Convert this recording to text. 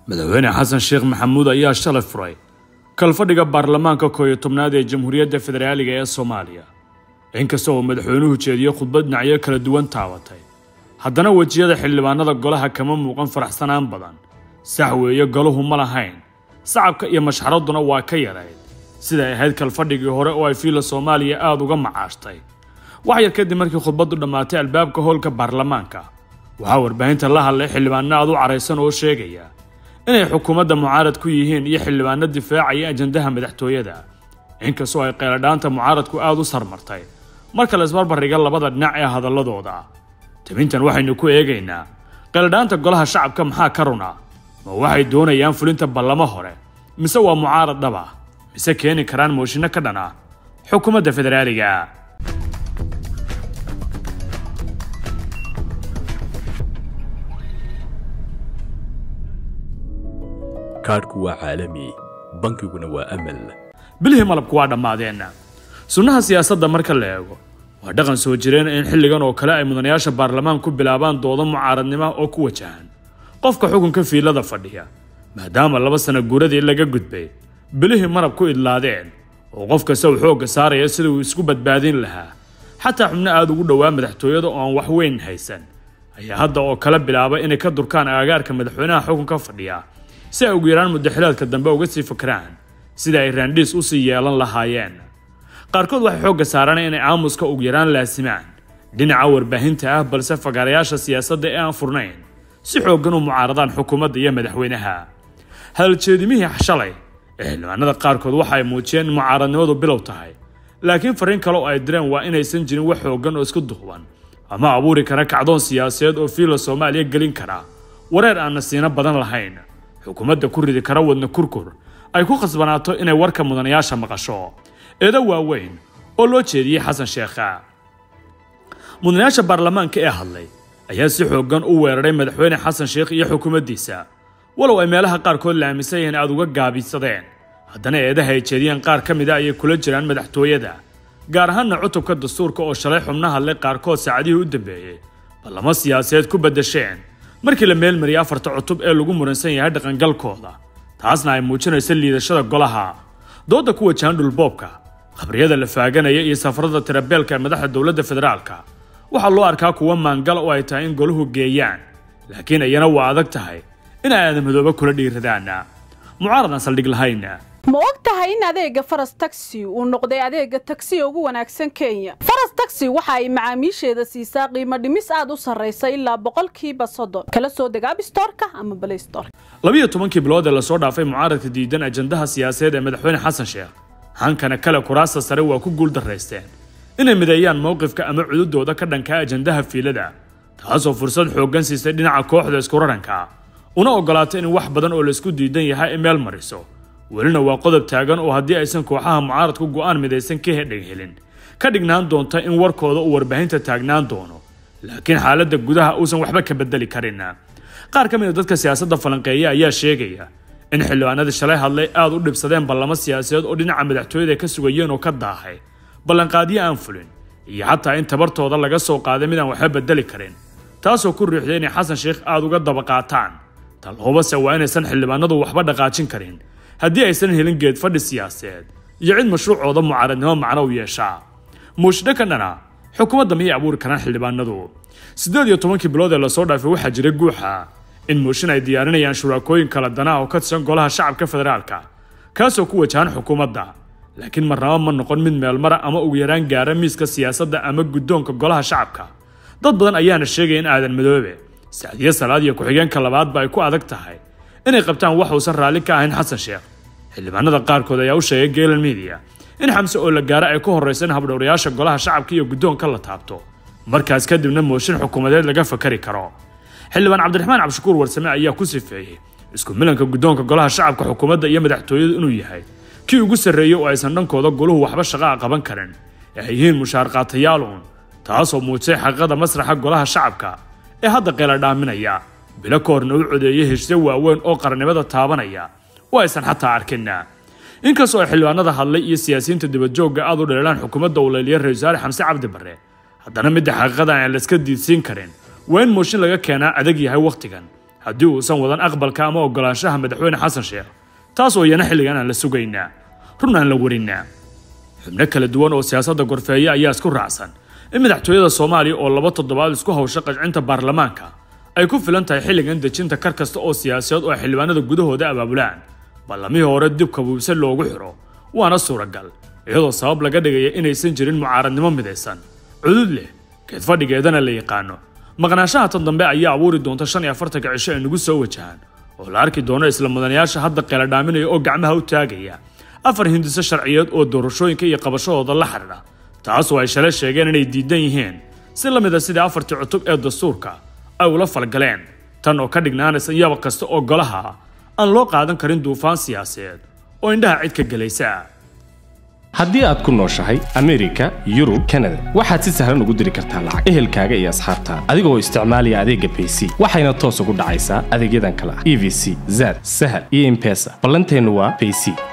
madaxweyne xasan sheekh maxamuud ayaa shalay furay kalfadhiga baarlamaanka koow iyo tobnaad ee jamhuuriyadda federaaliga ee soomaaliya inkasta oo madaxweynuhu jeediyo khudbad dhinacyo kala duwan taabatay haddana wejiyada xildhibaanada golaha kama muuqan faraxsanaan badan sax weeye golahu ma lahayn sacabka iyo mashxaradduna waa ka yarayd siday ahayd kalfadhigii hore oo ay fiila soomaaliya aada uga macaashtay wax yar kadib markii khudbaddu dhammaatay albaabka hoolka baarlamaanka waxaa warbaahinta la hadlay xildhibaano aad u caraysan oo sheegaya inay xukuumadda mucaarad ku yihiin iyo xildhibaano difaacaya ajandaha madaxtooyada inkastoo ay qeyladhaanta mucaaradku aada u sarmartay marka la isbarbardhiga labada dhinac ee hadalladooda tabintan waxaynu ku eegaynaa qeyladhaanta golaha shacabka maxaa ka runa ma waxay doonayaan fulinta ballamo hore mise waa mucaarad dhaba mise keeni karaan mooshinno ka dhan ah xukuumadda federaaliga kaadhku waa caalami bankiguna waa amal bilihii malabku waa dhammaadeen sunnaha siyaasadda marka la eego waa dhaqan soo jireen in xilligan oo kale ay mudanayaasha baarlamaan ku bilaabaan doodo mucaaradnimo oo ku wajahan qofka xukunka fiilada fadhiya maadaama laba sana guuradii laga gudbay bilihii marab ku idlaadeen oo qof kasta uu xoogga saaraya sida uu isku badbaadin lahaa xataa xubno aada ugu dhowaa madaxtooyada oo aan wax weyn haysan ayaa hadda oo kale bilaaba inay ka durkaan aagaarka madaxweynaha xukunka fadhiya si ay ugu yaraan muddaxilaadka dambe uga sii fakraan sida ay raandhiis usii yeelan lahaayeen qaarkood waxay xoogga saaraan inay aamuska ugu yaraan laasimaan dhinaca warbaahinta ah balse fagaarayaasha siyaasadda ee aan furnayn si xooggan u mucaaradaan xukuumadda iyo madaxweynaha hadaljeedimihii shalay ee xildhibaanada qaarkood waxa ay muujiyeen in mucaaradnimadu bilow tahay laakiin fariin kale oo ay direen waa inaysan jirin wax xooggan oo isku duuban ama abuuri kara kacdoon siyaasadeed oo fiila soomaaliya gelin kara wareer aan nasiino badan lahayn xukuumadda ku ridi kara wadna kurkur ay ku khasbanaato inay warka mudanayaasha maqasho eedo waaweyn oo loo jeediyey xasan sheekha mudanayaasha baarlamaanka ee hadlay ayaa si xooggan u weeraray madaxweyne xasan sheekh iyo xukuumaddiisa walow ay meelaha qaarkood la aaminsan yihiin aada uga gaabisadeen haddana eedaha ay jeediyeen qaar ka mid a ayay kula jiraan madaxtooyada gaar ahaanna cutubka dastuurka oo shalay xubno hadlay qaarkood saacadihii u dambeeyey ballamo siyaasadeed ku beddesheen markii la meelmariyay afarta cutub ee lagu muransan yahay dhaqangalkooda taasna ay muujinaysa liidashada golaha doodda ku wajahan dhulboobka khabriyada la faaganaya iyo safarada tirabeelka ee madaxda dowladda federaalka waxaa loo arkaa kuwa maangal oo ay tahay in golahu geeyaan laakiin ayana waa adag tahay in ay aadamadooba kula dhiiradaan mucaaradan saldhig lahayn ma og tahay in adeega faras taxi uu noqday adeega tagsiga ugu wanaagsan kenya faras taxi waxa ay macaamiisheeda siisaa qiimo dhimis aad u sarraysa ilaa boqolkiiba soddon kala soo deg abstorka ama blaystorka labiyo tobankii bilood ee lasoo dhaafay mucaaradka diidan ajandaha siyaasadeed ee madaxweyne xasan sheekh hankana kale kuraasta sare waa ku guul daraysteen inay mideeyaan mowqifka ama cududooda ka dhankaa ajandaha fiilada taasoo fursad xooggan siisay dhinaca kooxda isku raranka una ogolaatay in wax badan oo laisku diidan yahay ay meel mariso welina waa qodob taagan oo haddii aysan kooxaha mucaaradku go'aan midaysan ka hedheg helin ka dhignaan doonta in warkooda uu warbaahinta taagnaan doono laakiin xaaladda gudaha uusan waxba ka bedeli karin qaar ka mid a dadka siyaasadda falanqeeya ayaa sheegaya in xildhibaanadii shalay hadlay aada u dhibsadeen ballamo siyaasadeed oo dhinaca madaxtooyada ka sugayeen oo ka daahay ballanqaadyo aan fulin iyo xataa in tabartooda laga soo qaaday mid aan waxba bedeli karin taasoo ku riixday inay xasan sheekh aada uga daba qaataan talhoobase waa inaysan xildhibaanadu waxba dhaqaajin karin haddii aysan helin geed fadhi siyaasadeed iyo cid mashruucooda mucaaradnimo macno u yeeshaa muushdho ka dhana xukuumadda miyay abuuri karaan xildhibaanadu siddeed iyo tobankii bilood ee lasoo dhaafay waxaa jiray guuxa in muushin ay diyaarinayaan shuraakooyin kala danaa oo ka tirsan golaha shacabka federaalka kaasoo ku wajahan xukuumadda laakiin marnaba ma noqon mid meelmara ama ugu yaraan gaara miiska siyaasadda ama guddoonka golaha shacabka dad badan ayaana sheegaya in aadan madoobe sacdiye salaad iyo ku-xigeenka labaadba ay ku adag tahay inay qabtaan wax uusan raalli ka ahayn xasan sheekh xildhibaanada qaarkood ayaa u sheegay geelan midiya in xamse oo la gaaro ay ku horraysa in habdhowrayaasha golaha shacabka iyo guddoonka la taabto markaas kadibna mooshin xukuumadeed laga fakari karo xildhibaan cabdiraxmaan cabdishakuur warsame ayaa ku sifeeyey isku milanka guddoonka golaha shacabka xukuumadda iyo madaxtooyadu inuu yahay kii ugu sarreeyey oo aysan dhankooda goluhu waxba shaqaa qaban karin ee ay yihiin mushaar qaatayaal uun taasoo muujisay xaqiiqada masraxa golaha shacabka ee hadda qeela dhaaminaya bilo ka horna u codeeyay heshiisyo waaweyn oo qarannimada taabanaya oo aysan xataa arkin inkastoo ay xildhibaanada hadlay iyo siyaasiyiinta dibadjoogga aad u dheelaan xukuumadda uu leeliya ra-isul wasaare xamse cabdi barre haddana midda xaqiiqada aan layska diidsiin karin waa in mooshin laga keenaa adag yahay wakhtigan haddii uusan wadan aqbalka ama ogolaanshaha madaxweyne xasan sheekh taas oo iyana xilligan aan la sugaynaa run aan la warinnaa xubno kala duwan oo siyaasadda gorfeeya ayaa isku raacsan in madaxtooyada soomaaliya oo laba toddobaad isku hawsha qajcinta baarlamaanka ay ku filan tahay xilligan dejinta kar kasta oo siyaasadeed oo xildhibaanada gudahooda abaabulaan ballamihii hore dib kabuubse loogu xidho waana suuragal iyadoo sabab laga dhigaya inaysan jirin mucaaradnimo midaysan cudud leh geed fadhigeedana la yaqaano maqnaanshaha tan dambe ayaa abuuri doonta shan iyo afartanka cisho ay nagu soo wajahaan oo la arki doono isla mudanayaasha hadda qeela dhaaminaya oo gacmaha u taagaya afar hindiso sharciyeed oo doorashooyinka iyo qabashadooda la xidhiidha taasoo ay shalay sheegeen inay diidan yihiin si la mid a sidii afartii cutub ee dastuurka ay ula falgaleen tan oo ka dhignaanaysa yaba kasta oo golaha aan loo qaadan karin duufaan siyaasadeed oo indhaha cid ka gelaysa haddii aad ku nooshahay amerika yurub kanada waxaad si sahlan ugu diri kartaa lacag ehelkaaga iyo asxaabtaada adigoo isticmaalaya adeegga bayc waxayna toos ugu dhacaysaa adeegyadan kale ah e v c zad sahal iyo impesa ballanteennu waa bayc